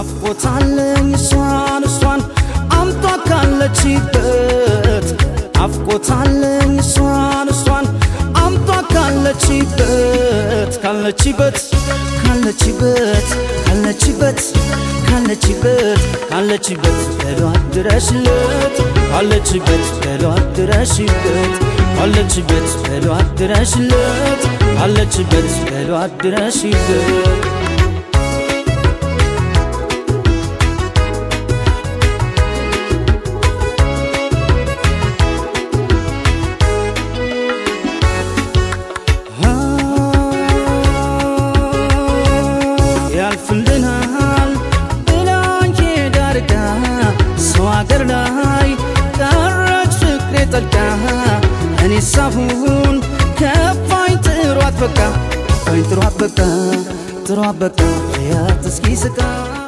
ናፍቆታለኝ እሷን እሷን አምጧ ካለችበት ናፍቆታለኝ እሷን እሷን አምጧ ካለችበት ካለችበት ካለችበት ካለችበት ካለችበት ካለችበት በሏት ድረሽለት ካለችበት በሏት ድረሽበት ካለችበት በሏት ድረሽለት ካለችበት በሏት ድረሽበት ያልፍልናል ብላኝ ዳርጋ ሰው አገር ላይ ቀረች ፍቅሬ ጠልቃ እኔ ሳሁን ከፋኝ ጥሯት በቃ ከፋኝ ጥሯት በቃ ጥሯት በቃ ያት እስኪ ስቃ